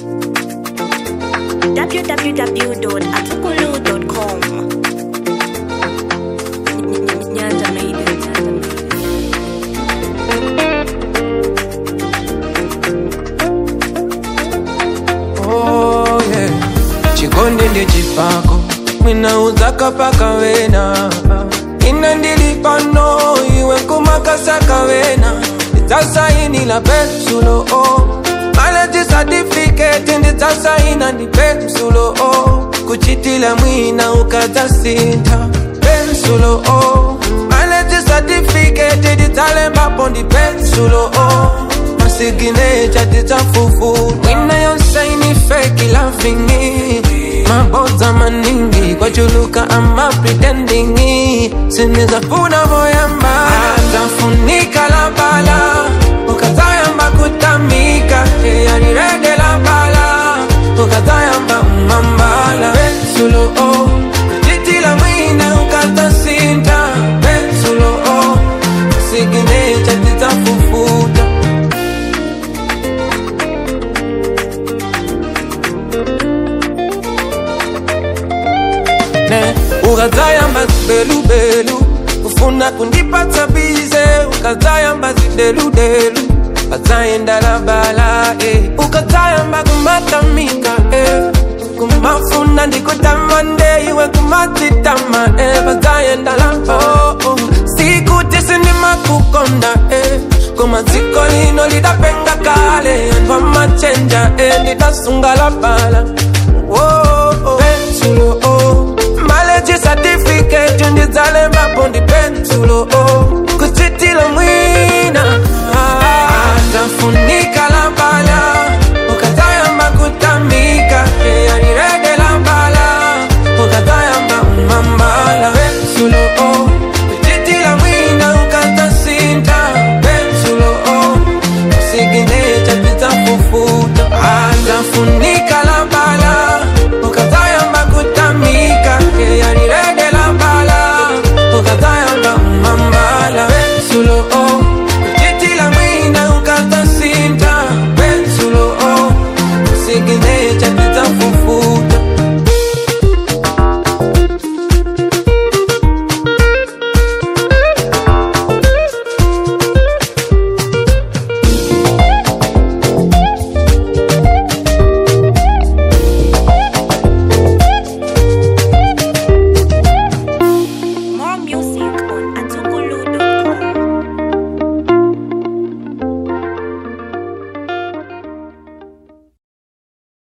www.atukulu.com Nyanja Maiden. Oh, yeah. chikonde ndechipako mwinauza kapaka wena ina ndilipano iwe kumakasaka wena ndidzasainila pensulo o maleji satifiketi ndidzasaina ndi pensulo o kuchitila mwina ukadzasintha pensulo o maleji satifiketi ndidzalembapo ndi pensulo o masiginecha tidzafufuta mwina yonsaini feki lavingi mabodza maningi kwachuluka ama pretendingi sinizafuna voyamba zafunika la bala ukazayamba kutamika yanirede la bala ukazayamba umambala pensulo o kujitila mwina ukazasinta pensulo o masiginecha tidzafufuta ne ukazayamba zibelubelu ufuna kundipatsa bize ukazayamba zideludelu ukazayendala bala eh. ukazayamba kumatamika eh. kumafuna ndikutamande iwe kumatitama eh. bazayendala oh, oh. sikuti sindimakukonda eh. koma dziko lino lidapenga kale anthu amachenja eh. lidasungala bala oh, oh. pensulo oh. maleji certificate ndidzalembapo ndi pensulo